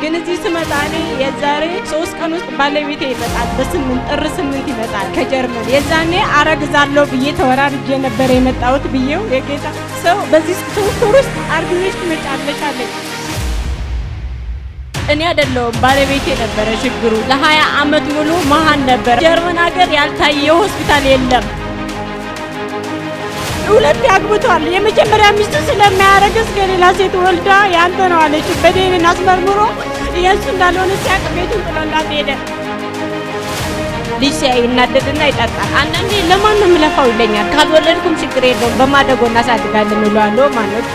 ግን እዚህ ስመጣ እኔ የዛሬ ሶስት ቀን ውስጥ ባለቤቴ ይመጣል። በስምንት ጥር ስምንት ይመጣል ከጀርመን። የዛኔ አረግዛለሁ ብዬ ተወራርጄ ነበር የመጣሁት ብዬው የጌታ ሰው በዚህ ሶስት ወር ውስጥ አርግዘሽ ትመጫለሽ አለኝ። እኔ አይደለሁም ባለቤቴ ነበረ ችግሩ። ለሀያ አመት ሙሉ መሀን ነበር። ጀርመን ሀገር ያልታየ ሆስፒታል የለም። ሁለት አግብቷል። የመጀመሪያ ሚስቱ ስለማያረግዝ ከሌላ ሴት ወልዳ ያንተ ነው አለች። በደህንን አስመርምሮ የእሱ እንዳልሆነ ሲያቅ ቤቱን ጥሎላት ሄደ። ልጅ ሲያይ ይናደድና ይጠጣል። አንዳንዴ ለማን ነው የምለፋው ይለኛል። ካልወለድኩም ችግር የለውም በማደጎ እናሳድጋለን እለዋለሁ ማለት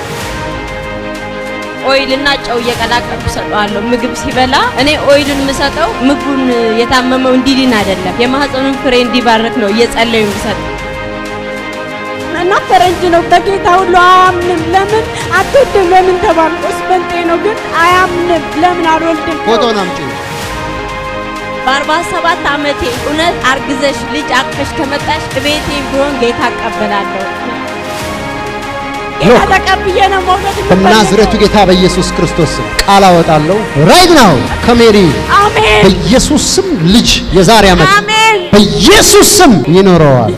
ኦይልና ጨው እየቀላቀልኩ ሰጠዋለሁ። ምግብ ሲበላ እኔ ኦይሉን የምሰጠው ምግቡን የታመመው እንዲድን አይደለም፣ የማህፀኑን ፍሬ እንዲባረክ ነው እየጸለዩ የምሰጠው። እና ፈረንጅ ነው በጌታ ሁሉ አያምንም። ለምን አትወድም? ለምን ተባልቆ ስበልጤ ነው ግን አያምንም። ለምን አልወልድም? ፎቶን አምጪ። በአርባ ሰባት ዓመቴ እውነት አርግዘሽ ልጅ አቅፈሽ ከመጣሽ ቤቴ ቢሆን ጌታ እቀበላለሁ። ጌታ ተቀብዬ ነው መውለድ የምፈልገው። በናዝሬቱ ጌታ በኢየሱስ ክርስቶስ ስም ቃል አወጣለሁ። ራይት ናው ከሜሪ አሜን በኢየሱስ ስም ልጅ የዛሬ ዓመት አሜን። በኢየሱስ ስም ይኖረዋል።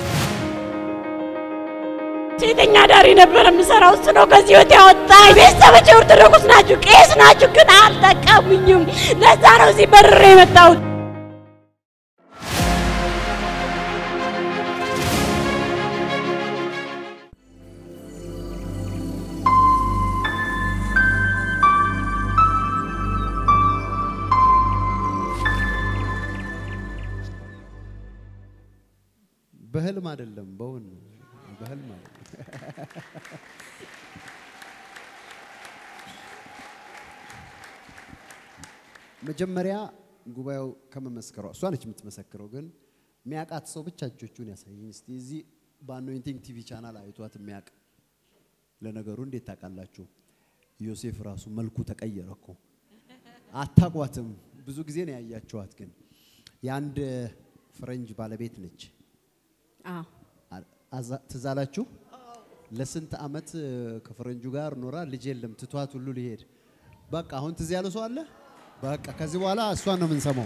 ሴተኛ ዳሪ ነበር የምሰራው። እሱ ነው ከዚህ ህይወት ያወጣኝ። ቤተሰቦቼ ኦርቶዶክስ ናችሁ፣ ቄስ ናችሁ፣ ግን አልጠቀሙኝም። ለዛ ነው እዚህ በርሬ የመጣሁት። በህልም አይደለም፣ በውን ነው። በህልም አይደለም። መጀመሪያ ጉባኤው ከመመስከሯ እሷ ነች የምትመሰክረው፣ ግን የሚያውቃት ሰው ብቻ እጆቹን ያሳየኝ እስቲ። እዚህ በአኖይንቲንግ ቲቪ ቻናል አይቷት የሚያውቅ ለነገሩ እንዴት ታውቃላችሁ? ዮሴፍ ራሱ መልኩ ተቀየረ እኮ አታቋትም። ብዙ ጊዜ ነው ያያችኋት፣ ግን የአንድ ፈረንጅ ባለቤት ነች። አዎ አዛ- ትዝ አላችሁ? ለስንት አመት ከፈረንጁ ጋር ኖራ ልጅ የለም ትቷት ሁሉ ሊሄድ በቃ አሁን ትዝ ያለ ሰው አለ? በቃ ከዚህ በኋላ እሷን ነው የምንሰማው።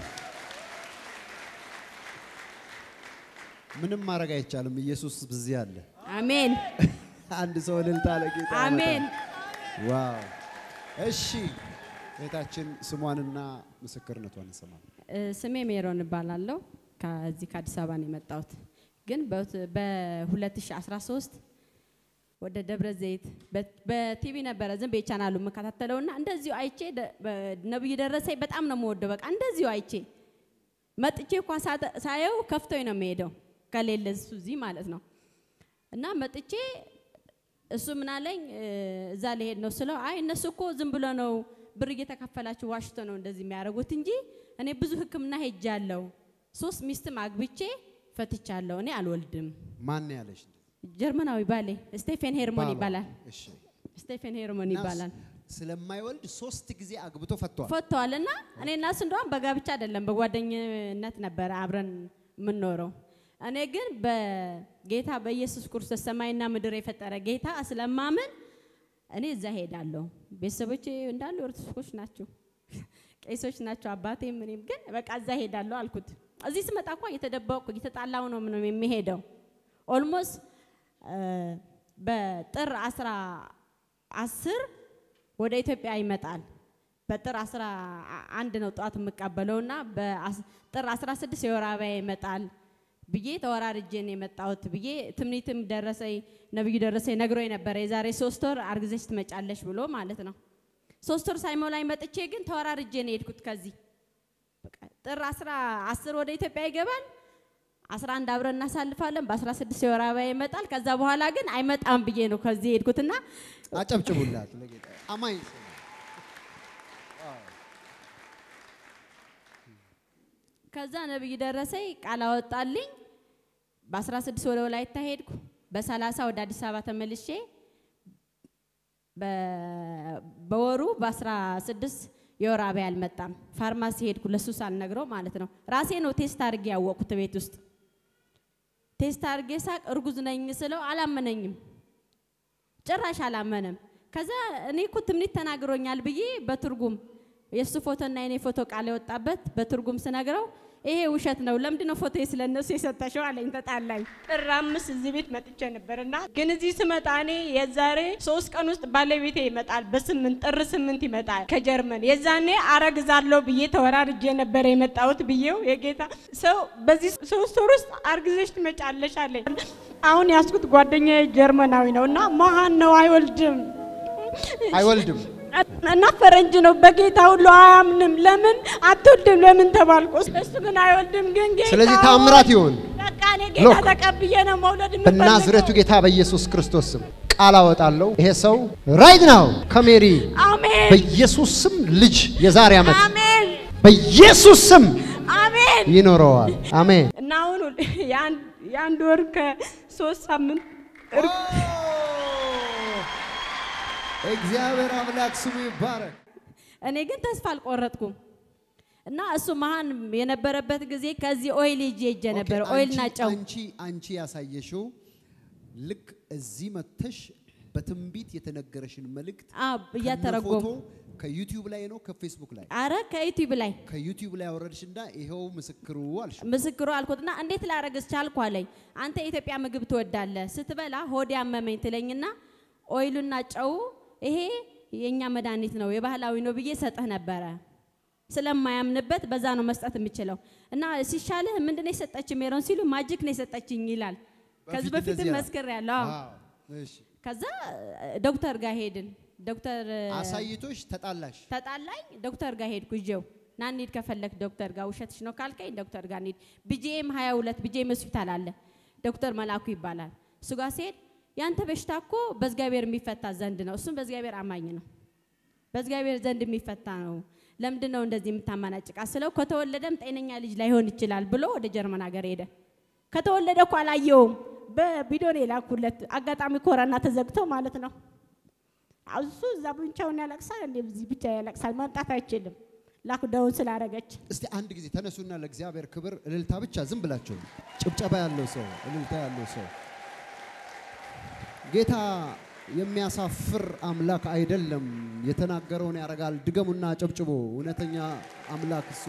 ምንም ማድረግ አይቻልም። ኢየሱስ በዚህ አለ። አሜን አንድ ሰው እልልታ ለጌታ ያመጣል። አሜን። ዋው! እሺ እህታችን ስሟንና ምስክርነቷን እንሰማለን። እ፣ ስሜ ሜሮን እባላለሁ። ከዚህ ከአዲስ አበባ ነው የመጣሁት። ግን በሁት- በ2013 ወደ ደብረ ዘይት በ- በቲቪ ነበረ ዝም ብዬ ቻናሉ የምከታተለው እና እንደዚሁ አይቼ ደ- በ- ነብዩ ደረሰኝ በጣም ነው የምወደው። በቃ እንደዚሁ አይቼ መጥቼ እንኳ ሳተ- ሳየው ከፍቶኝ ነው የምሄደው ከሌለ እሱ እዚህ ማለት ነው እና መጥቼ እሱ ምን አለኝ እ፣ እዛ ልሄድ ነው ስለው አይ እነሱ እኮ ዝም ብሎ ነው ብር እየተከፈላችሁ ዋሽቶ ነው እንደዚህ የሚያደርጉት እንጂ እኔ ብዙ ሕክምና ሄጃለሁ። ሶስት ሚስትም አግብቼ ፈትቻለሁ። እኔ አልወልድም። ማን ነው ያለሽ? ጀርመናዊ ባሌ ስቴፌን ሄርሞን ባሏ። ይባላል። እሺ ስቴፌን ሄርሞን እና ይባላል። ስለማይወልድ ሶስት ጊዜ አግብቶ ፈቷል። ፈቷል እና እኔ እና እሱ እንደውም በጋብቻ አይደለም በጓደኝነት ነበረ አብረን የምንኖረው። እኔ ግን በጌታ በኢየሱስ ክርስቶስ ሰማይና ምድር የፈጠረ ጌታ ስለማምን እኔ እዛ ሄዳለሁ። ቤተሰቦቼ እንዳሉ ኦርቶዶክሶች ናቸው፣ ቄሶች ናቸው፣ አባቴም እኔም። ግን በቃ እዛ ሄዳለሁ አልኩት። እዚህ ስመጣ እኮ እየተደበቅኩ እየተጣላሁ ነው ምንም የሚሄደው ኦልሞስት በጥር አስራ አስር ወደ ኢትዮጵያ ይመጣል። በጥር አስራ አንድ ነው ጠዋት የምቀበለውና በጥር 16 የወር አበባ ይመጣል ብዬ ተወራርጄ ነው የመጣሁት ብዬ ትምኒትም ደረሰኝ ነብዩ ደረሰኝ ነግሮ የነበረ የዛሬ ሶስት ወር አርግዘሽ ትመጫለሽ ብሎ ማለት ነው። ሶስት ወር ሳይሞላኝ መጥቼ ግን ተወራርጄ ነው የሄድኩት ከዚህ በቃ ጥር 10 ወደ ኢትዮጵያ ይገባል። 11 አብረን እናሳልፋለን። በ16 የወር አበባ ይመጣል። ከዛ በኋላ ግን አይመጣም ብዬ ነው ከዚህ የሄድኩትና አጨብጭቡላት ለጌታ አማኝ ሰው ነው። ከዛ ነብይ ደረሰኝ ቃል አወጣልኝ። በ16 ወደ ወላይታ ሄድኩ። በ30 ወደ አዲስ አበባ ተመልሼ በ- በወሩ በ16 የወር አበባ አልመጣም። ፋርማሲ ሄድኩ ለሱ ሳልነግረው ማለት ነው። ራሴ ነው ቴስት አድርጌ ያወቅኩት ቤት ውስጥ ቴስት አድርጌ ሳቅ እርጉዝ ነኝ ስለው አላመነኝም፣ ጭራሽ አላመነም። ከዛ እኔ እኮ ትምኒት ተናግሮኛል ብዬ በትርጉም የእሱ ፎቶና የኔ ፎቶ ቃል የወጣበት በትርጉም ስነግረው ይሄ ውሸት ነው፣ ለምንድን ነው ፎቶ ስለ እነሱ የሰጠሽው አለኝ። ተጣላኝ። ጥር አምስት እዚህ ቤት መጥቼ ነበር እና ግን እዚህ ስመጣ እኔ የዛሬ ሶስት ቀን ውስጥ ባለቤቴ ይመጣል። በስምንት ጥር ስምንት ይመጣል ከጀርመን። የዛኔ አረግዛለሁ ብዬ ተወራርጄ ነበረ የመጣሁት ብዬው የጌታ ሰው በዚህ ሶስት ወር ውስጥ አርግዘሽ ትመጫለሽ አለኝ። አሁን ያስኩት ጓደኛዬ ጀርመናዊ ነው እና መሀን ነው አይወልድም አይወልድም። እና ፈረንጅ ነው። በጌታ ሁሉ አያምንም። ለምን አትወልድም ለምን ተባልኩ። እሱ ግን አይወልድም። ግን ጌታ ስለዚህ ታምራት ይሁን። በቃ እኔ ጌታ ሎክ ተቀብዬ ነው መውለድ በናዝሬቱ ጌታ በኢየሱስ ክርስቶስ ስም ቃል አወጣለሁ። ይሄ ሰው ራይት ናው ከሜሪ አሜን በኢየሱስ ስም ልጅ የዛሬ ዓመት አሜን በኢየሱስ ስም አሜን። ይኖረዋል። አሜን። እና አሁን የአንድ የአንድ ወር ከሶስት ሳምንት እግዚአብሔር አምላክ ስሙ ይባረክ። እኔ ግን ተስፋ አልቆረጥኩም እና እሱ መሀን የነበረበት ጊዜ ከዚህ ኦይል ይዤ ሄጄ ነበረ። ኦኬ፣ ኦይልና አንቺ- ጨው አንቺ አንቺ ያሳየሽው ልክ እዚህ መተሽ በትንቢት የተነገረሽን መልእክት አዎ፣ እያተረጎሙ ከነፎቶ ከዩቲዩብ ላይ ነው ከፌስቡክ ላይ አረ ከዩቲዩብ ላይ ከዩቲዩብ ላይ አወረድሽና ይኸው ምስክሩ አልሽ። ምስክሩ አልኩትና እንዴት ላረግዝ ቻልኩ አለኝ። አንተ የኢትዮጵያ ምግብ ትወዳለህ፣ ስትበላ ሆዴ አመመኝ ትለኝና ኦይሉና ጨው ይሄ የእኛ መድኃኒት ነው የባህላዊ ነው ብዬ ሰጥህ ነበረ። ስለማያምንበት በዛ ነው መስጠት የምችለው እና ሲሻልህ ምንድን ነው የሰጠችኝ ሜሮን ሲሉ ማጅክ ነው የሰጠችኝ ይላል። ከዚህ በፊት በፊትም እንደዚህ አለ። መስክር ያለው አዎ፣ እሺ። ከዛ ዶክተር ጋር ሄድን። ዶክተር አሳይቶሽ ተጣላሽ። ተጣላኝ። ዶክተር ጋር ሄድኩ ይዤው ና እንሂድ ከፈለክ ዶክተር ጋር ውሸትሽ ነው ካልከኝ ዶክተር ጋር እንሂድ። ቢጄም 22 ቢጄም ሆስፒታል አለ ዶክተር መላኩ ይባላል። እሱ ጋር ሲሄድ ያንተ በሽታ እኮ በእግዚአብሔር የሚፈታ ዘንድ ነው። እሱም በእግዚአብሔር አማኝ ነው። በእግዚአብሔር ዘንድ የሚፈታ ነው። ለምንድን ነው እንደዚህ የምታመናጭቃ ስለው ከተወለደም ጤነኛ ልጅ ላይሆን ይችላል ብሎ ወደ ጀርመን ሀገር ሄደ። ከተወለደ እኮ አላየውም። በቪዲዮ ነው የላኩለት። አጋጣሚ ኮረና ተዘግቶ ማለት ነው። እሱ እዛ ብቻውን ያለቅሳል፣ እንደ እዚህ ብቻ ያለቅሳል። መምጣት አይችልም ላክዳውን ስላደረገች። እስቲ አንድ ጊዜ ተነሱና ለእግዚአብሔር ክብር እልልታ ብቻ ዝም ብላችሁ ጭብጨባ ያለው ሰው እልልታ ያለው ሰው ጌታ የሚያሳፍር አምላክ አይደለም። የተናገረውን ያደርጋል። ድገሙና ጨብጭቦ እውነተኛ አምላክ እሱ።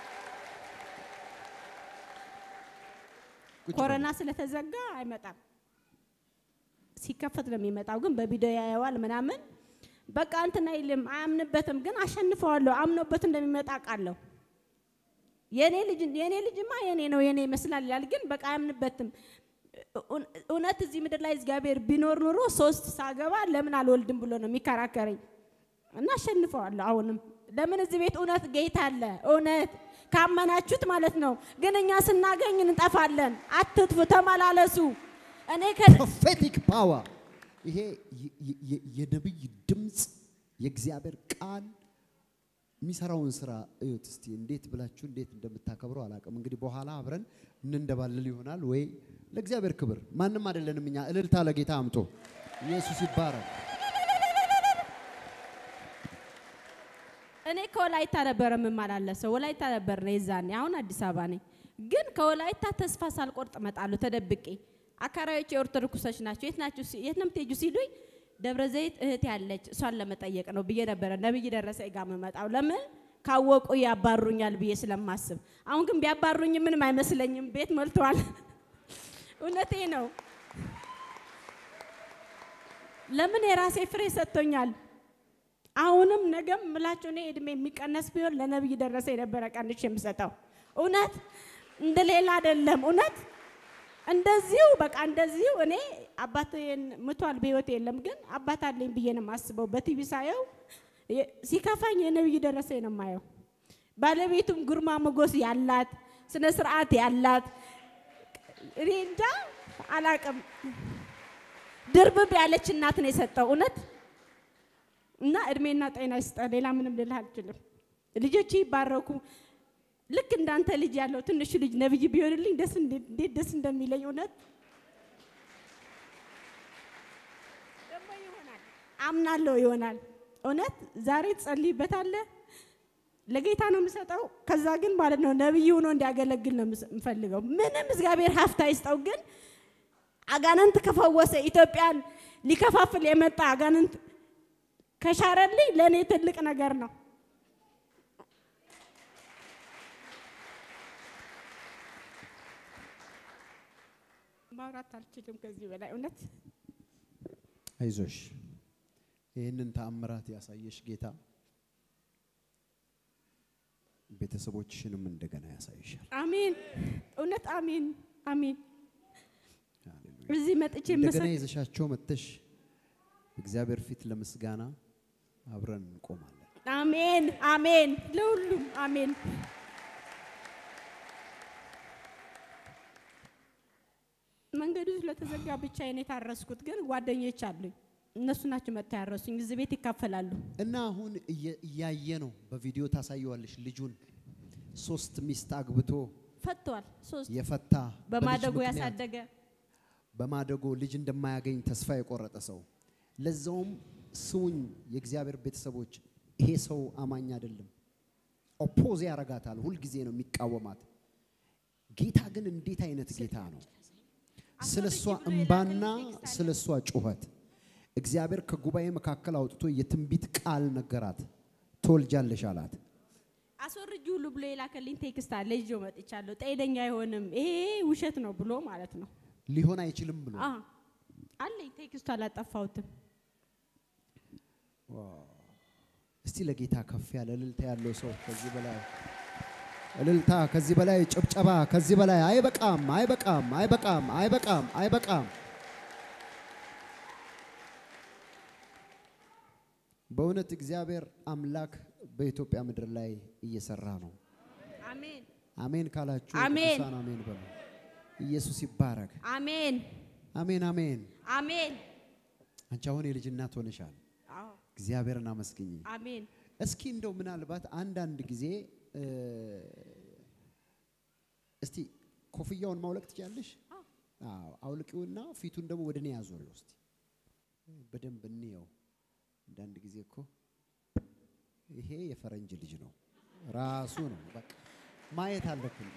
ቁጭ በሉ። ኮረና ስለተዘጋ አይመጣም። ሲከፈት ነው የሚመጣው፣ ግን በቪዲዮ ያየዋል ምናምን። በቃ እንትን አይልም፣ አያምንበትም። ግን አሸንፈዋለሁ። አምኖበት እንደሚመጣ ቃለሁ። የኔ ልጅ የኔ ልጅማ የኔ ነው የኔ ይመስላል ይላል፣ ግን በቃ አያምንበትም። እው- እውነት እዚህ ምድር ላይ እግዚአብሔር ቢኖር ኑሮ ሶስት ሳገባ ለምን አልወልድም ብሎ ነው የሚከራከረኝ እና አሸንፈዋለሁ። አሁንም ለምን እዚህ ቤት እውነት ጌታ አለ። እውነት ካመናችሁት ማለት ነው። ግን እኛ ስናገኝ እንጠፋለን። አትጥፉ፣ ተመላለሱ። እኔ ከ ፕሮፌቲክ ፓወር ይሄ የ- የ- የ- የነቢይ ድምፅ የእግዚአብሔር ቃል የሚሰራውን ስራ እዩት እስቲ። እንዴት ብላችሁ እንዴት እንደምታከብረው አላውቅም። እንግዲህ በኋላ አብረን እንንደባልል ይሆናል ወይ ለእግዚአብሔር ክብር ማንም አይደለንም እኛ። እልልታ ለጌታ አምጦ ኢየሱስ ይባረክ። እኔ ከወላይታ ነበረ የምመላለሰው። ወላይታ ነበር ነው የዛኔ። አሁን አዲስ አበባ ነኝ። ግን ከወላይታ ተስፋ ሳልቆርጥ እመጣለሁ ተደብቄ። አካራዮች የኦርቶዶክሶች ናቸው። የት ናችሁ? ሲ- የት ነው የምትሄጁ ሲሉኝ ደብረ ዘይት እህት ያለች እሷን ለመጠየቅ ነው ብዬ ነበረ ነብይ ደረሰ ጋር የምመጣው። ለምን ካወቁ ያባሩኛል ብዬ ስለማስብ። አሁን ግን ቢያባሩኝ ምንም አይመስለኝም። ቤት ሞልተዋል። እውነቴ ነው። ለምን የራሴ ፍሬ ሰጥቶኛል። አሁንም ነገም ምላችሁ እኔ እድሜ የሚቀነስ ቢሆን ለነብይ ደረሰ የነበረ ቀንሽ የምሰጠው እውነት እንደ ሌላ አይደለም። እውነት እንደዚሁ በቃ እንደዚሁ እኔ አባት ምቷል በህይወት የለም፣ ግን አባት አለኝ ብዬ ነው የማስበው። በቲቪ ሳየው የ- ሲከፋኝ የነብይ ደረሰ ነው የማየው። ባለቤቱም ግርማ ሞገስ ያላት ስነ ስርዓት ያላት እኔ እንጃ አላቅም። ድርብብ ያለች እናት ነው የሰጠው እውነት እና እድሜና ጤና ይስጠ። ሌላ ምንም ልልህ አልችልም። ልጆች ይባረኩ። ልክ እንዳንተ ልጅ ያለው ትንሹ ልጅ ነብይ ቢሆንልኝ ደስ እንዴ- እንዴት ደስ እንደሚለኝ እውነት ደግሞ ይሆናል፣ አምናለሁ ይሆናል። እውነት ዛሬ ትጸልይበታለህ። ለጌታ ነው የምሰጠው። ከዛ ግን ማለት ነው ነብይ ሆኖ እንዲያገለግል ነው የምስ- የምፈልገው። ምንም እግዚአብሔር ሀፍታ ይስጠው። ግን አጋንንት ከፈወሰ ኢትዮጵያን ሊከፋፍል የመጣ አጋንንት ከሻረልኝ ለእኔ ትልቅ ነገር ነው። ማውራት አልችልም ከዚህ በላይ እውነት አይዞሽ፣ ይህንን ተአምራት ያሳየሽ ጌታ ቤተሰቦችሽንም እንደገና ያሳይሻል። አሜን። እውነት አሜን አሜን። ሃሌሉያ። እዚህ መጥቼ እንደገና መሰ- ይዘሻቸው መጥተሽ እግዚአብሔር ፊት ለምስጋና አብረን እንቆማለን። አሜን አሜን። ለሁሉም አሜን። መንገዱ ስለተዘጋ ብቻዬን የታረስኩት ግን ጓደኞች አሉኝ። እነሱ ናቸው መጥተው ያረሱኝ። እዚህ ቤት ይካፈላሉ። እና አሁን እየ- እያየ ነው፣ በቪዲዮ ታሳየዋለሽ። ልጁን ሶስት ሚስት አግብቶ ፈቷል። ሶስት የፈታ በልጅ በማደጎ ምክንያት ያሳደገ በማደጎ ልጅ እንደማያገኝ ተስፋ የቆረጠ ሰው ለዛውም ስሙኝ፣ የእግዚአብሔር ቤተሰቦች ይሄ ሰው አማኝ አይደለም። ኦፖዝ ያረጋታል፣ ሁልጊዜ ነው የሚቃወማት። ጌታ ግን እንዴት አይነት ጌታ ነው! ስለ እሷ እንባና ስለ እሷ ጩኸት እግዚአብሔር ከጉባኤ መካከል አውጥቶ የትንቢት ቃል ነገራት። ትወልጃለሽ አላት። አስወርጅ ሁሉ ብሎ የላከልኝ ቴክስት አለ። ይዤው መጥቻለሁ። ጤነኛ አይሆንም፣ ይሄ ውሸት ነው ብሎ ማለት ነው። ሊሆን አይችልም ብሎ አ አለኝ ቴክስቱ አላጠፋሁትም። እስቲ ለጌታ ከፍ ያለ እልልታ ያለው ሰው ከዚህ በላይ እልልታ፣ ከዚህ በላይ ጭብጨባ፣ ከዚህ በላይ አይበቃም፣ አይበቃም፣ አይበቃም፣ አይበቃም፣ አይበቃም። በእውነት እግዚአብሔር አምላክ በኢትዮጵያ ምድር ላይ እየሰራ ነው። አሜን አሜን ካላችሁ አሜን። ቅዱሳን አሜን በሉ። ኢየሱስ ይባረክ። አሜን አሜን አሜን። አሜን። አንቺ አሁን የልጅ እናት ሆነሻል። አዎ እግዚአብሔርን አመስግኝ። አሜን። እስኪ እንደው ምናልባት አንዳንድ ጊዜ እ፣ እስቲ ኮፍያውን ማውለቅ ትችያለሽ? አዎ፣ አውልቂውና ፊቱን ደግሞ ወደ እኔ ያዞሪው እስቲ በደንብ እንየው። አንዳንድ ጊዜ እኮ ይሄ የፈረንጅ ልጅ ነው ራሱ ነው። በቃ ማየት አለብን።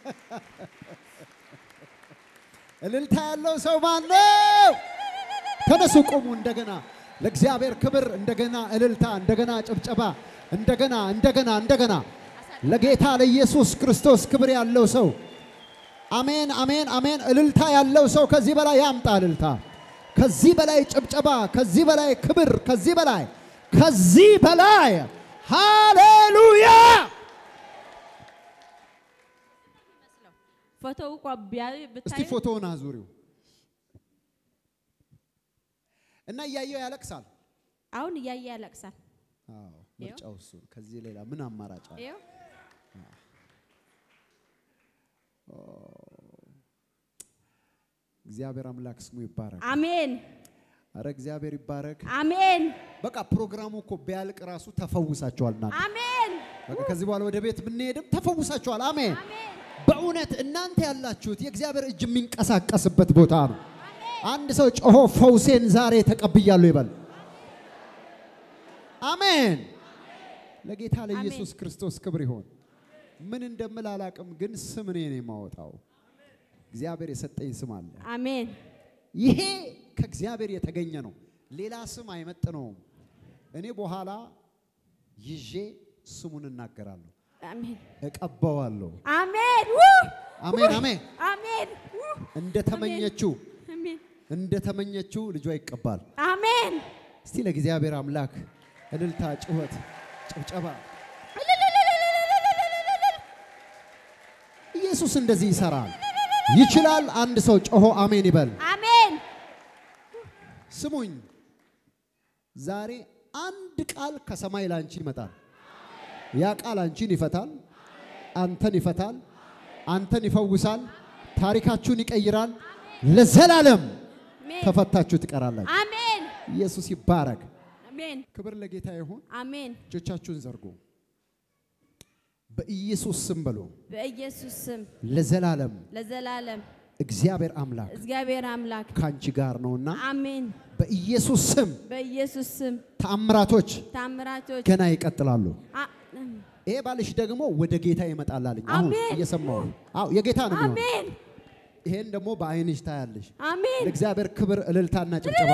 እልልታ ያለው ሰው ማን ነው? ተነሱ፣ ቁሙ። እንደገና ለእግዚአብሔር ክብር፣ እንደገና እልልታ፣ እንደገና ጭብጨባ፣ እንደገና እንደገና እንደገና ለጌታ ለኢየሱስ ክርስቶስ ክብር ያለው ሰው አሜን፣ አሜን፣ አሜን። እልልታ ያለው ሰው ከዚህ በላይ ያምጣ እልልታ፣ ከዚህ በላይ ጭብጨባ፣ ከዚህ በላይ ክብር፣ ከዚህ በላይ ከዚህ በላይ ሃሌሉያ። ፎቶው እንኳ ቢያዩ እስቲ ብታዩ ፎቶውን አዙሪው እና እያየው ያለቅሳል። አሁን እያየ ያለቅሳል። አዎ ምርጫው እሱ። ከዚህ ሌላ ምን አማራጭ አለ? ይኸው እግዚአብሔር አምላክ ስሙ ይባረክ። አሜን አረ እግዚአብሔር ይባረክ። አሜን በቃ ፕሮግራሙ እኮ ቢያልቅ ራሱ ተፈውሳቸዋል። እናንተ አሜን በቃ ከዚህ በኋላ ወደ ቤት ብንሄድም ተፈውሳቸዋል። አሜን። አሜን በእውነት እናንተ ያላችሁት የእግዚአብሔር እጅ የሚንቀሳቀስበት ቦታ ነው። አንድ ሰው ጮሆ ፈውሴን ዛሬ ተቀብያለሁ ይበል። አሜን። ለጌታ ለኢየሱስ ክርስቶስ ክብር ይሆን። ምን እንደምል አላቅም፣ ግን ስም እኔ ነው የማወጣው። እግዚአብሔር የሰጠኝ ስም አለ። አሜን ይሄ ከእግዚአብሔር የተገኘ ነው። ሌላ ስም አይመጥነውም። እኔ በኋላ ይዤ ስሙን እናገራለሁ፣ አሜን እቀባዋለሁ። አሜን ው! አሜን አሜን። አሜን ው! እንደ ተመኘችው አሜን እንደ ተመኘችው ልጇ ይቀባል። አሜን እስቲ ለእግዚአብሔር አምላክ እልልታ፣ ጩኸት፣ ጭብጨባ። ኢየሱስ እንደዚህ ይሰራል፣ ይችላል። አንድ ሰው ጮሆ አሜን ይበል። አሜን ስሙኝ፣ ዛሬ አንድ ቃል ከሰማይ ላንቺ ይመጣል። ያ ቃል አንቺን ይፈታል፣ አንተን ይፈታል፣ አንተን ይፈውሳል፣ ታሪካችሁን ይቀይራል። ለዘላለም አሜን ተፈታችሁ ትቀራላችሁ። አሜን ኢየሱስ ይባረክ። አሜን ክብር ለጌታ ይሁን። አሜን እጆቻችሁን ዘርጉ። በኢየሱስ ስም በሉ። በኢየሱስ ስም ለዘላለም ለዘላለም እግዚአብሔር አምላክ እግዚአብሔር አምላክ ካንቺ ጋር ነውና አሜን በኢየሱስ ስም በኢየሱስ ስም ተአምራቶች ታምራቶች ገና ይቀጥላሉ። አ- ይሄ ባልሽ ደግሞ ወደ ጌታ ይመጣል አለኝ። አሁን አሜን። እየሰማሁ ነው። አዎ የጌታ ነው የሚሆነው። አሜን ይሄን ደግሞ በአይንሽ ታያለሽ። አሜን ለእግዚአብሔር ክብር እልልታና ጭብጨባ።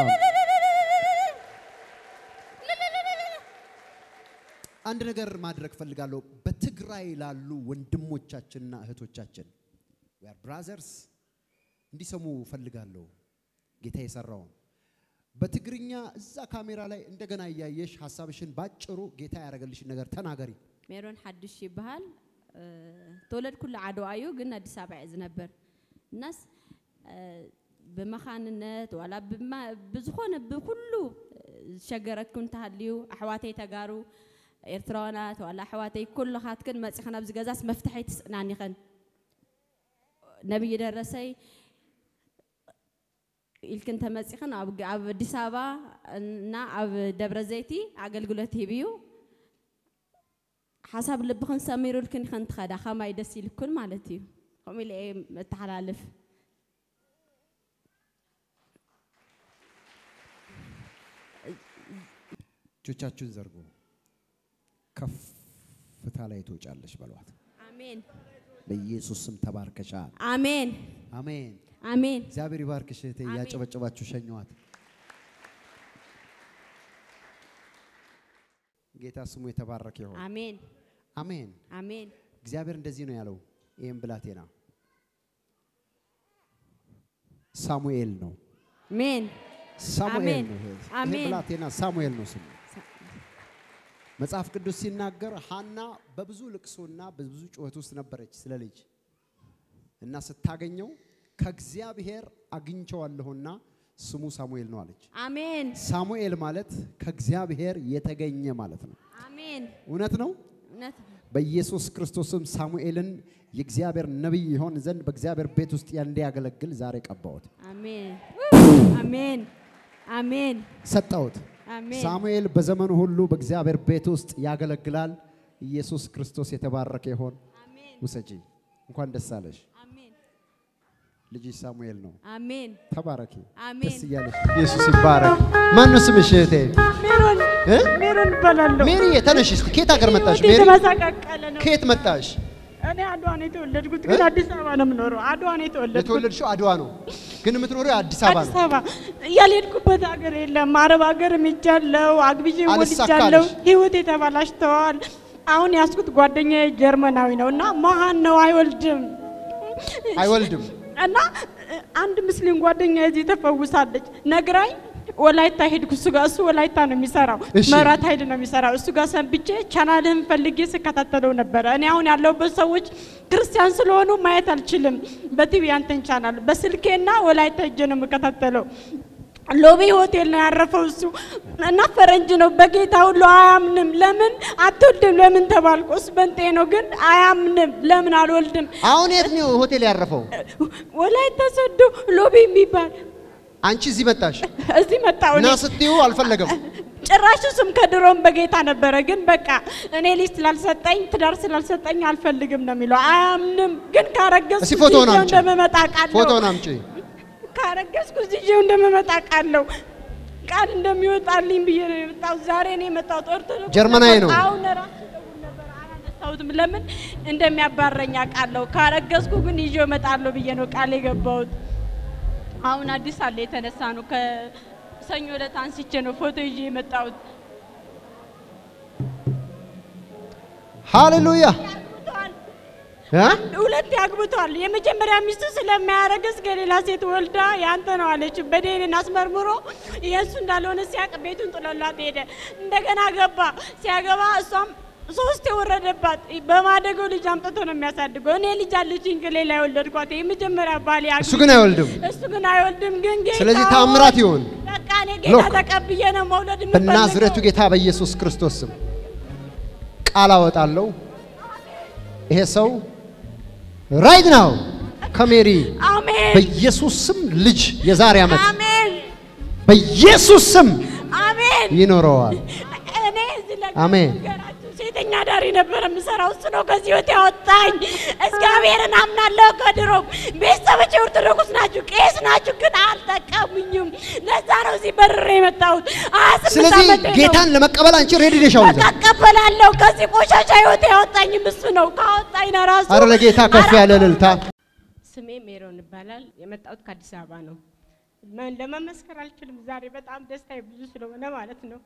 አንድ ነገር ማድረግ ፈልጋለሁ። በትግራይ ላሉ ወንድሞቻችንና እህቶቻችን we are brothers እንዲሰሙ ፈልጋለሁ ጌታ የሰራውን በትግርኛ እዛ ካሜራ ላይ እንደገና እያየሽ ሀሳብሽን ባጭሩ ጌታ ያደረገልሽን ነገር ተናገሪ። ሜሮን ሓድሽ ይበሃል እ፣ ተወለድኩሉ ዓድዋ እዩ ግን አዲስ አበባ እየ ዝነብር እናስ እ፣ ብመኻንነት ዋላ ብማ- ብዝኾነ ብኩሉ ዝሸገረኩ እንተሃልዩ ኣሕዋተይ ተጋሩ ኤርትራዋናት ዋላ ኣሕዋተይ ኩልኻትክን መፂኽን ኣብዚ ገዛስ መፍትሐይ ትስእናኒኸን ነብይ ደረሰይ ኢልክን ተመፂኽን ኣብ ኣብ ኣዲስ ኣበባ እና ኣብ ደብረ ዘይቲ ኣገልግሎት ሂብ እዩ ሓሳብ ልብኽን ሰሚሩልክን ኢኸን ትኸዳ ከማይ ደስ ይልኩን ማለት እዩ ከምኡ ኢለ እየ እተሓላልፍ እጆቻችሁን ዘርጉ። ከፍታ ላይ ትወጫለሽ በሏት። አሜን በኢየሱስ ስም ተባርከሻል። አሜን አሜን። አሜን እግዚአብሔር ይባርክሽ እህቴ። አሜን። እያጨበጨባችሁ ሸኘዋት። ጌታ ስሙ የተባረከ ይሁን። አሜን አሜን። አሜን እግዚአብሔር እንደዚህ ነው ያለው። ይህም ብላቴና ሳሙኤል ነው። አሜን ሳሙኤል አሜን። ነው። ይሄ ይሄ አሜን። ብላቴና ሳሙኤል ነው ስሙ። መጽሐፍ ቅዱስ ሲናገር ሐና በብዙ ልቅሶና በብዙ ጩኸት ውስጥ ነበረች ስለ ልጅ እና ስታገኘው ከእግዚአብሔር አግኝቸዋለሁና ስሙ ሳሙኤል ነው አለች። አሜን ሳሙኤል ማለት ከእግዚአብሔር የተገኘ ማለት ነው። አሜን እውነት ነው። እውነት ነው። በኢየሱስ ክርስቶስም ሳሙኤልን የእግዚአብሔር ነቢይ ይሆን ዘንድ በእግዚአብሔር ቤት ውስጥ እንዲያገለግል ዛሬ ቀባሁት፣ አሜን አሜን አሜን ሰጠሁት። አሜን ሳሙኤል በዘመኑ ሁሉ በእግዚአብሔር ቤት ውስጥ ያገለግላል። ኢየሱስ ክርስቶስ የተባረከ ይሆን። አሜን ውሰጂ። እንኳን ደስ አለሽ። አሜን ልጅሽ ሳሙኤል ነው። አሜን ተባረኪ። አሜን ደስ እያለሽ ኢየሱስ ይባረክ። ማን ነው ስምሽ እህቴ? ሜሮን እ? ሜሮን እባላለሁ። ሜሪዬ ተነሽ እስቲ። ከየት ሀገር መጣሽ? ህይወቴ ሜሪ የተመሰቃቀለ ነው። ከየት መጣሽ? እኔ አድዋ ነው የተወለድኩት፣ ግን እ? አዲስ አበባ ነው የምኖረው። አድዋ ነው የተወለድኩት። የተወለድሽው አድዋ ነው፣ ግን የምትኖሪው አዲስ አበባ አዲስ ነው። አበባ ያልሄድኩበት ሀገር የለም። አረብ ሀገር ሄጃለሁ፣ አግብቼ አልሳካልሽ። ወልጃለሁ። ህይወቴ ተበላሽተዋል። አሁን ያስኩት ጓደኛዬ ጀርመናዊ ነው እና መሀን ነው አይወልድም አይወልድም። እና እ፣ አንድ ሙስሊም ጓደኛ እዚህ ተፈውሳለች ነግራኝ ወላይታ ሄድኩ። እሱ ጋር እሱ ወላይታ ነው የሚሰራው፣ እሺ። መብራት ኃይል ነው የሚሰራው። እሱ ጋር ሰንብቼ ቻናልህን ፈልጌ ስከታተለው ነበረ። እኔ አሁን ያለሁበት ሰዎች ክርስቲያን ስለሆኑ ማየት አልችልም። በቲቪ አንተን ቻናል በስልኬና ወላይታ ሄጄ ነው የምከታተለው። ሎቢ ሆቴል ነው ያረፈው እሱ እና ፈረንጅ ነው። በጌታ ሁሉ አያምንም። ለምን አትወልድም? ለምን ተባልቆ እሱ በንጤ ነው ግን አያምንም። ለምን አልወልድም? አሁን የት ነው ሆቴል ያረፈው? ወላይታ ሶዶ ሎቢ የሚባል አንቺ እዚህ መጣሽ እዚህ መጣሁ እና እኔ። ስትዩ አልፈለገም። ጭራሽ እሱም ከድሮም በጌታ ነበረ። ግን በቃ እኔ ልጅ ስላልሰጠኝ ትዳር ስላልሰጠኝ አልፈልግም ነው የሚለው። አያምንም። ግን ካረገዝኩ እስኪ ፎቶውን ይዤው አምጪ። እንደምመጣ ቃለሁ። ፎቶውን አምጪ። ካረገዝኩ ይዤው እንደምመጣ ቃለሁ። ቃል እንደሚወጣልኝ ብዬ ነው የመጣሁት። ዛሬ ነው የመጣሁት። ኦርቶዶክስ ጀርመናዊ ነው። አሁን ራሱ ደውል ነበር አላነሳሁትም። ለምን እንደሚያባረኝ አውቃለሁ። ካረገዝኩ ግን ይዤው እመጣለሁ ብዬ ነው ቃል የገባሁት። አሁን አዲስ አለ የተነሳ ነው። ከሰኞ ዕለት አንስቼ ነው ፎቶ ይዤ የመጣሁት። ሃሌሉያ አግብተዋል። እ? ሁለት ያግብተዋል። የመጀመሪያ ሚስቱ ስለማያረግዝ ከሌላ ሴት ወልዳ ያንተ ነው አለች። በዴንን አስመርምሮ የእሱ እንዳልሆነ ሲያቅ ቤቱን ጥሎላት ሄደ። እንደገና ገባ። ሲያገባ እሷም ሶስት የወረደባት በማደገው ልጅ አምጥቶ ነው የሚያሳድገው። እኔ ልጅ አለችኝ ከሌላ የወለድኳት የመጀመሪያ ባሌ አግብቼ- እሱ ግን አይወልድም። እሱ ግን አይወልድም። ግን ጌታ ስለዚህ ሆይ፣ ታምራት ይሁን። በቃ እኔ ጌታ ሎክ። ተቀብዬ ነው መውለድ በናዝሬቱ የምፈልገው። ጌታ በኢየሱስ ክርስቶስ ስም ቃል አወጣለሁ። ይሄ ሰው ራይት ናው ከሜሪ አሜን በኢየሱስ ስም ልጅ የዛሬ ዓመት አሜን በኢየሱስ ስም አሜን። ይኖረዋል። እኔ እዚህ ላይ አሜን። ነገራችሁ ሴተኛ ዳሪ ነበር የምሰራው። እሱ ነው ከዚህ ህይወት ያወጣኝ። እግዚአብሔርን አምናለሁ። ከድሮም ቤተሰቦቼ ኦርቶዶክስ ናችሁ፣ ቄስ ናችሁ፣ ግን አልጠቀሙኝም። ለዛ ነው እዚህ በርሬ የመጣሁት። ሀያ ስምንት ስለዚህ ዓመቴ ነው። ጌታን ለመቀበል አንቺ ሬዲ ነሽ አሁን? በቃ እቀበላለሁ። ከዚህ ቆሻሻ ህይወት ያወጣኝም እሱ ነው። ካወጣኝ ነው ራሱ አረ ለጌታ ከፍ ያለ እልልታ። ስሜ ሜሮን ይባላል። የመጣሁት ከአዲስ አበባ ነው። መ- ለመመስከር አልችልም። ዛሬ በጣም ደስታዬ ብዙ ስለሆነ ማለት ነው።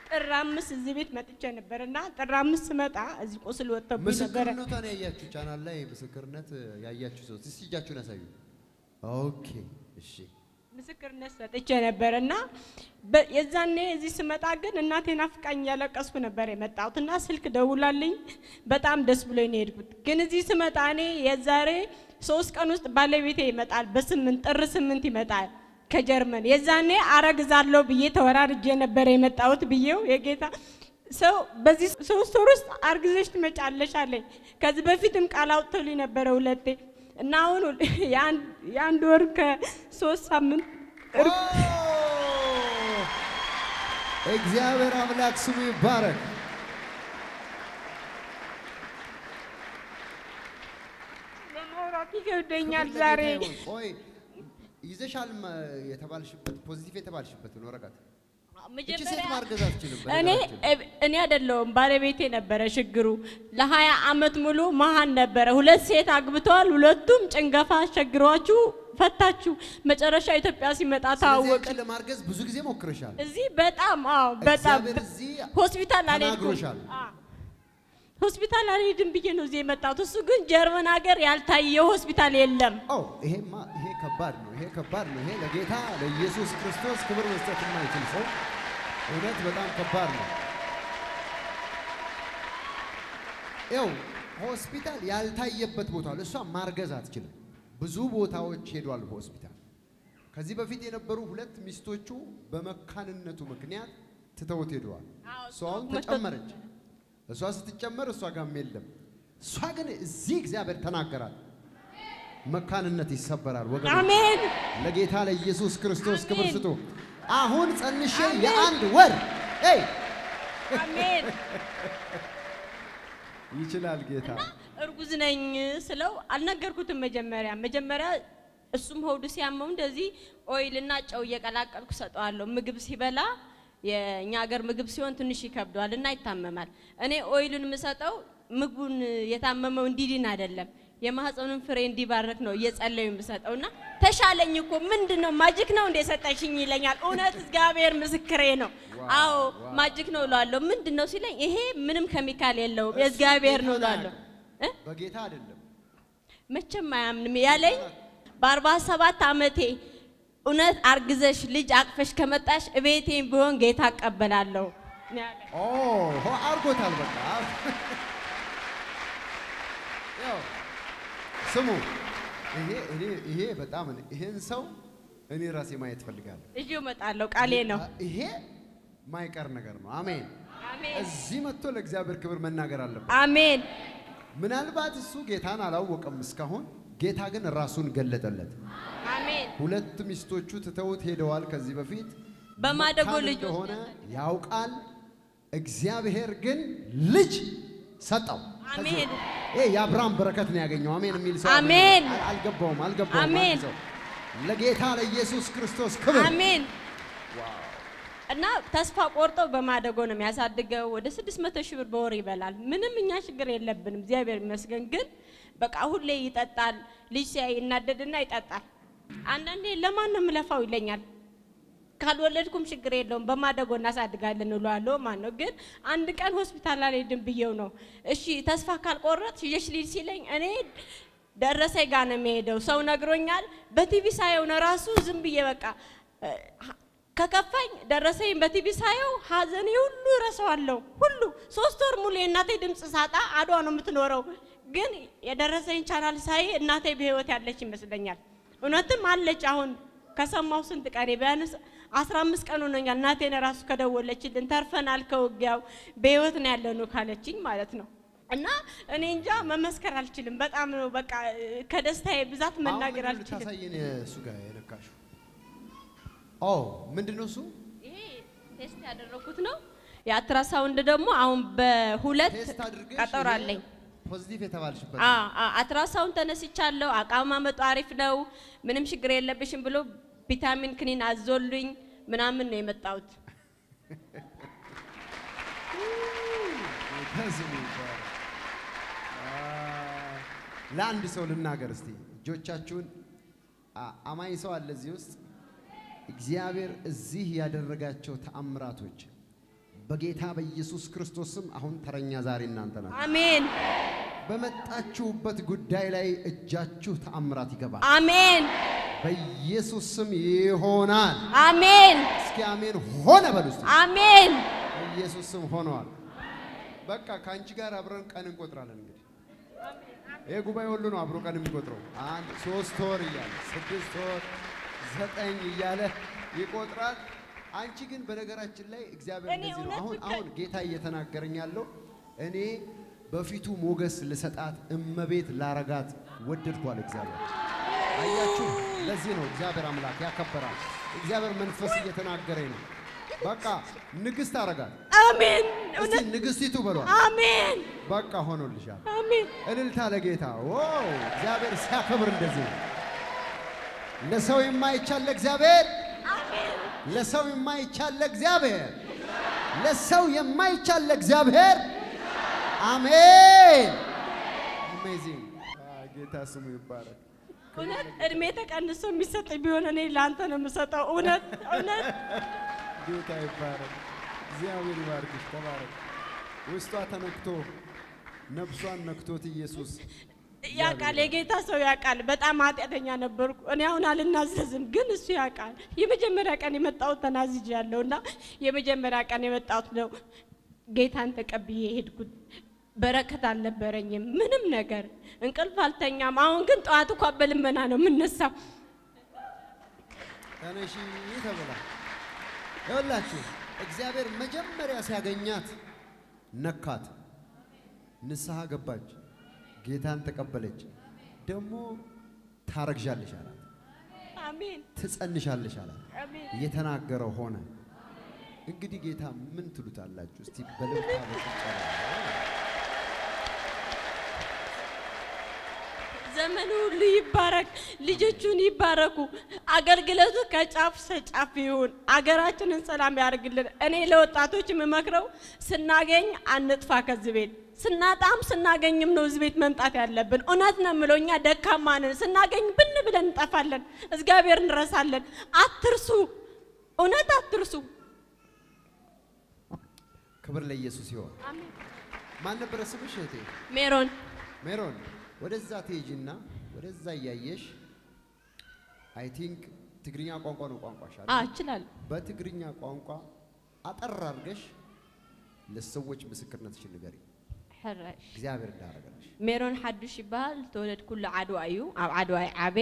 ጥር አምስት እዚህ ቤት መጥቼ ነበር እና ጥር አምስት ስመጣ እዚህ ቁስል ወጥተብኝ ነበረ። ምስክርነቷን ያያችሁ ቻናል ላይ ምስክርነት ያያችሁ ሰዎች እስቲ እጃችሁን ያሳዩ። ኦኬ እሺ። ምስክርነት ሰጥቼ ነበር እና በ- የዛኔ እዚህ ስመጣ ግን እናቴ ናፍቃኝ እያለቀስኩ ነበር የመጣሁት እና ስልክ ደውላልኝ በጣም ደስ ብሎኝ ነው የሄድኩት። ግን እዚህ ስመጣ እኔ የዛሬ ሶስት ቀን ውስጥ ባለቤቴ ይመጣል፣ በስምንት ጥር ስምንት ይመጣል ከጀርመን። የዛኔ አረግዛለሁ ብዬ ተወራርጄ ነበር የመጣሁት ብዬው የጌታ ሰው በዚህ ሶስት ወር ውስጥ አርግዘሽ ትመጫለሽ አለኝ። ከዚህ በፊትም ቃል አውጥቶልኝ ነበረ ሁለቴ እና አሁን የአንድ- የአንድ ወር ከሶስት ሳምንት ኦ! እግዚአብሔር አምላክ ስሙ ይባረክ። ለማውራት ይከብደኛል ክብር ዛሬ። ለጌታ ይሁን። ቆይ ይዘሻል መ- የተባልሽበት ፖዚቲቭ የተባልሽበትን ወረቀት እቺ ሴት ማርገዝ አትችልም። እኔ በነገራችን እኔ አይደለሁም ባለቤቴ ነበረ ችግሩ። ለሀያ አመት ሙሉ መሀን ነበረ። ሁለት ሴት አግብተዋል። ሁለቱም ጭንገፋ አስቸግሯችሁ ፈታችሁ። መጨረሻ ኢትዮጵያ ሲመጣ ስለዚህ ተዋወቅን። አንቺ ለማርገዝ ብዙ ጊዜ ሞክረሻል። እዚህ በጣም አዎ፣ በጣም እግዚአብሔር እዚህ ሆስፒታል አልሄድኩም። ተናግሮሻል። አዎ። ሆስፒታል አልሄድም ብዬ ነው እዚህ የመጣሁት። እሱ ግን ጀርመን ሀገር ያልታየ ሆስፒታል የለም። ኦ ይሄማ ይሄ ከባድ ነው። ይሄ ከባድ ነው። ይሄ ለጌታ ለኢየሱስ ክርስቶስ ክብር መስጠት የማይችል ሰው እውነት በጣም ከባድ ነው። ይኸው ሆስፒታል ያልታየበት ቦታ አለ። እሷ ማርገዝ አትችልም። ብዙ ቦታዎች ሄዷል በሆስፒታል። ከዚህ በፊት የነበሩ ሁለት ሚስቶቹ በመካንነቱ ምክንያት ትተውት ሄደዋል። አዎ፣ እሷ አሁን መቶ- ተጨመረች። እሷ ስትጨመር እሷ ጋርም የለም። እሷ ግን እዚህ እግዚአብሔር ተናገራት። መካንነት ይሰበራል ወገኖች። አሜን ለጌታ ለኢየሱስ ክርስቶስ ክብር አሜን። ስጡ። አሁን ጸንሼ አሜን። የአንድ ወር ይ አሜን። ይችላል ጌታ። እርጉዝ ነኝ ስለው አልነገርኩትም። መጀመሪያ መጀመሪያ እሱም ሆዱ ሲያመው እንደዚህ ኦይልና ጨው እየቀላቀልኩ ሰጠዋለሁ። ምግብ ሲበላ የእኛ ሀገር ምግብ ሲሆን ትንሽ ይከብደዋል እና ይታመማል። እኔ ኦይሉን የምሰጠው ምግቡን የታመመው እንዲድን አይደለም የማህፀኑን ፍሬ እንዲባረክ ነው እየጸለዩ የምሰጠው እና ተሻለኝ እኮ ምንድን ነው ማጅክ ነው እንደ ሰጠሽኝ ይለኛል። እውነት እግዚአብሔር ምስክሬ ነው። አዎ ማጅክ ነው እለዋለሁ። ምንድን ነው ሲለኝ ይሄ ምንም ኬሚካል የለውም የእግዚአብሔር ነው እለዋለሁ። እ? በጌታ አይደለም መቼም አያምንም ያለኝ በአርባ ሰባት ዓመቴ እውነት አርግዘሽ ልጅ አቅፈሽ ከመጣሽ እቤቴን ቢሆን ጌታ እቀበላለሁ ነው ያለኝ። ኦ ሆ አርጎታል። በቃ ያው ስሙ፣ ይሄ እኔ ይሄ በጣም እኔ- ይሄን ሰው እኔ ራሴ ማየት ፈልጋለሁ። ይዤው እመጣለሁ ቃሌ ነው። ይሄ ማይቀር ነገር ነው። አሜን። አሜን እዚህ መጥቶ ለእግዚአብሔር ክብር መናገር አለበት። አሜን ምናልባት እሱ ጌታን አላወቀም እስካሁን፣ ጌታ ግን ራሱን ገለጠለት። አሜን ሁለት ሚስቶቹ ትተውት ሄደዋል። ከዚህ በፊት በማደጎ መካን ልጆች እንደሆነ ያውቃል። እግዚአብሔር ግን ልጅ ሰጠው። አሜን። ይሄ የአብርሃም በረከት ነው ያገኘው። አሜን የሚል ሰው አሜን። አል- አልገባውም አልገባውም። አሜን። አንድ ሰው ለጌታ ለኢየሱስ ክርስቶስ ክብር አሜን እና ተስፋ ቆርጦ በማደጎ ነው የሚያሳድገው። ወደ ስድስት መቶ ሺህ ብር በወር ይበላል። ምንም እኛ ችግር የለብንም፣ እግዚአብሔር ይመስገን። ግን በቃ ሁሌ ይጠጣል። ልጅ ሲያይ ይናደድና ይጠጣል። አንዳንዴ ለማን ነው የምለፋው ይለኛል። ካልወለድኩም ችግር የለውም በማደጎ እናሳድጋለን እለዋለሁ። ማን ነው ግን አንድ ቀን ሆስፒታል አልሄድም ብዬው ነው እሺ ተስፋ ካልቆረጥ ይዤሽ ልሂድ ሲለኝ እኔ ደረሰኝ ጋር ነው የሚሄደው። ሰው ነግሮኛል። በቲቪ ሳየው ነው ራሱ ዝም ብዬ በቃ እ፣ ከከፋኝ ደረሰኝ በቲቪ ሳየው ሀዘኔ ሁሉ እረሳዋለሁ። ሁሉ ሶስት ወር ሙሉ የእናቴ ድምፅ ሳጣ አድዋ ነው የምትኖረው። ግን የደረሰኝ ቻናል ሳይ እናቴ በህይወት ያለች ይመስለኛል። እውነትም አለች። አሁን ከሰማው ስንት ቀኔ ቢያንስ አስራ አምስት ቀን ሆኖኛል። እናቴን ራሱ ከደወለችልን ተርፈናል ከውጊያው በህይወት ነው ያለነው ካለችኝ ማለት ነው። እና እኔ እንጃ መመስከር አልችልም። በጣም ነው በቃ ከደስታዬ ብዛት መናገር አሁን ምንድን ነው አልችልም። ልታሳየን እሱ ጋር የነካሽው? ኦ ምንድን ነው እሱ? ይሄ ቴስት ያደረኩት ነው። የአልትራሳውንድ ደግሞ አሁን በሁለት ቴስት አድርገሽ ቀጠሮ ይሄ አለኝ። ፖዚቲቭ የተባልሽበት አ አ አልትራሳውንድ ተነስቻለሁ። አቀማመጡ አሪፍ ነው፣ ምንም ችግር የለብሽም ብሎ ቪታሚን ክኒን አዞልኝ ምናምን ነው የመጣሁት። ከስሙ ይባረክ። አ፣ ለአንድ ሰው ልናገር እስቲ እጆቻችሁን። አ- አማኝ ሰው አለ እዚህ ውስጥ እግዚአብሔር እዚህ ያደረጋቸው ተአምራቶች በጌታ በኢየሱስ ክርስቶስ ስም አሁን ተረኛ ዛሬ እናንተ ናችሁ። አሜን በመጣችሁበት ጉዳይ ላይ እጃችሁ ተአምራት ይገባል። አሜን በኢየሱስ ስም ይሆናል። አሜን እስኪ አሜን ሆነ በሉ እስቲ። አሜን በኢየሱስ ስም ሆነዋል። በቃ ከአንቺ ጋር አብረን ቀን እንቆጥራለን። እንግዲህ ይህ ጉባኤ ሁሉ ነው አብሮ ቀን የሚቆጥረው። አንድ ሶስት ወር እያለ ስድስት ወር ዘጠኝ እያለ ይቆጥራል። አንቺ ግን በነገራችን ላይ እግዚአብሔር እኔ እንደዚህ ነው። እውነት አሁን ብቻ- አሁን ጌታ እየተናገረኝ ያለው እኔ በፊቱ ሞገስ ልሰጣት እመቤት ላረጋት ወደድኳል እግዚአብሔር። አያችሁ፣ ለዚህ ነው እግዚአብሔር አምላክ ያከበራል። እግዚአብሔር መንፈስ እየተናገረኝ ነው። በቃ ንግስት አረጋት። አሜን እስቲ እውነት ንግስቲቱ በሏል። አሜን በቃ ሆኖልሻል። አሜን እልልታ ለጌታ ዋው! እግዚአብሔር ሲያከብር እንደዚህ ነው። ለሰው የማይቻል ለእግዚአብሔር፣ ለሰው የማይቻል ለእግዚአብሔር፣ ለሰው የማይቻል ለእግዚአብሔር። አሜን። አሜዚንግ ጌታ ስሙ ይባረክ። እውነት እድሜ ተቀንሶ የሚሰጥ ቢሆን እኔ ለአንተ ነው የምሰጠው። እውነት እውነት ጌታ ይባረክ። እግዚአብሔር ይባርክሽ። ተባረክ። ውስጧ ተነክቶ ነፍሷን ነክቶት ኢየሱስ ያውቃል፣ የጌታ ሰው ያውቃል። በጣም ኃጢአተኛ ነበርኩ። እኔ አሁን አልናዘዝም፣ ግን እሱ ያውቃል። የመጀመሪያ ቀን የመጣሁት ተናዝጅ ያለው እና የመጀመሪያ ቀን የመጣሁት ነው ጌታን ተቀብዬ ሄድኩት። በረከት አልነበረኝም፣ ምንም ነገር እንቅልፍ አልተኛም። አሁን ግን ጠዋት እንኳ በልመና ነው የምነሳው። ተነሺ ተብላ ይኸውላችሁ እግዚአብሔር መጀመሪያ ሲያገኛት ነካት፣ ንስሐ ገባች፣ ጌታን ተቀበለች። ደግሞ ታረግዣለሽ አላት፣ አሜን ትጸንሻለሽ አላት። አሜን። የተናገረው ሆነ። እንግዲህ ጌታ ምን ትሉታላችሁ? እስቲ በልብታ በጭብጨባ ዘመኑ ሁሉ ይባረክ፣ ልጆቹን ይባረኩ፣ አገልግሎቱ ከጫፍ ሰጫፍ ይሁን፣ አገራችንን ሰላም ያደርግልን። እኔ ለወጣቶች የምመክረው ስናገኝ አንጥፋ ከዚህ ቤት ስናጣም ስናገኝም ነው እዚህ ቤት መምጣት ያለብን። እውነት ነው የምለው፣ እኛ ደካማ ነን። ስናገኝ ብን ብለን እንጠፋለን፣ እግዚአብሔር እንረሳለን። አትርሱ፣ እውነት አትርሱ። ክብር ለኢየሱስ ይሆን። ማን ነበረ ስምሽ እህቴ? ሜሮን ሜሮን ወደዛ ትሄጂና ወደዛ እያየሽ አይ ቲንክ ትግርኛ ቋንቋ ነው ቋንቋሽ አይደል? አ እችላለሁ በትግርኛ ቋንቋ አጠር አድርገሽ ለሰዎች ምስክርነትሽን ንገሪ። ሕራሽ እግዚአብሔር እንዳደረገልሽ ሜሮን ሓዱሽ ይበሃል ተወለድ ኩሉ ዓድዋ እዩ ኣብ ዓድዋ ይዓበ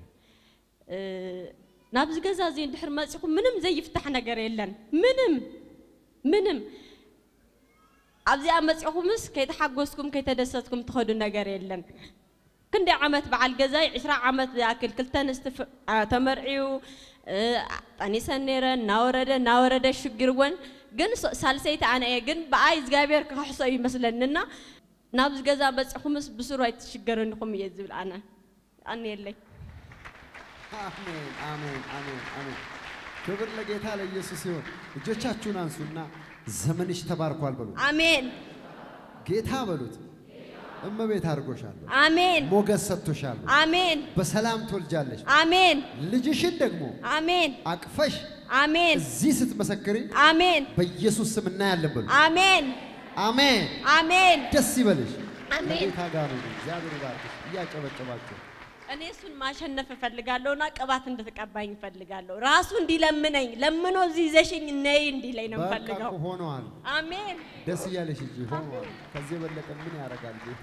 ናብዚ ገዛ እዚ እንድሕር መፂኹም ምንም ዘይፍታሕ ነገር የለን ምንም ምንም ኣብዚኣ መፂኹምስ ከይተሓጎስኩም ከይተደሰትኩም ትኸዱ ነገር የለን ክንደይ ዓመት በዓል ገዛይ 20 ዓመት ዝኣክል ክልተ ንስቲ ፍ- አ- ተመርዒዩ እ፣ ጠኒሰን ነይረን እናወረደ እናወረደ ሽግርወን ግን ሶ- ሳልሰይቲ ኣነ እየ ግን ብኣይ እግዚኣብሔር ክካሕሶ ይመስለኒና ናብዚ ገዛ በፂኹምስ ብስሩ ኣይትሽገረን ኢኹም እየ ዝብል ኣነ ኣነ የለይ አሜን አሜን አሜን አሜን። ክብር ለጌታ ለኢየሱስ ይሁን። እጆቻችሁን አንሱና ዘመንሽ ተባርኳል በሉ። ኣሜን ጌታ በሉት። እመቤት አድርጎሻለሁ፣ ኣሜን ሞገስ ሰጥቶሻል። ኣሜን በሰላም ትወልጃለሽ። ኣሜን ልጅሽን ደግሞ ኣሜን አቅፈሽ ኣሜን እዚህ ስትመሰክሪ ኣሜን በኢየሱስ ስም እናያለን በሉ። ኣሜን አሜን። ኣሜን ደስ ይበልሽ። አሜን። ከጌታ ጋር ነው። እግዚአብሔር ይባርክሽ። እያጨበጨባችሁ እኔ እሱን ማሸነፍ እፈልጋለሁና ቅባት እንድትቀባኝ እፈልጋለሁ። ራሱ እንዲለምነኝ ለምኖ እዚህ ይዘሽኝ ነይ እንዲለኝ ነው በቃ የምፈልገው። እኮ ሆነዋል። አሜን። ደስ እያለሽ እንጂ ሆነዋል። ከዚህ የበለጠ ምን ያደርጋል ጌታ?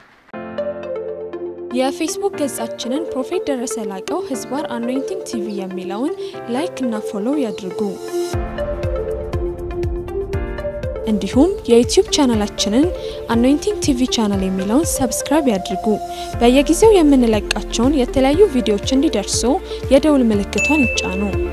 የፌስቡክ ገጻችንን ፕሮፌት ደረሰ ላቀው ህዝባር አኖይንቲንግ ቲቪ የሚለውን ላይክ እና ፎሎው ያድርጉ። እንዲሁም የዩቲዩብ ቻናላችንን አኖይንቲንግ ቲቪ ቻናል የሚለውን ሰብስክራይብ ያድርጉ። በየጊዜው የምንለቃቸውን የተለያዩ ቪዲዮዎች እንዲደርሱ የደውል ምልክቷን ይጫኑ።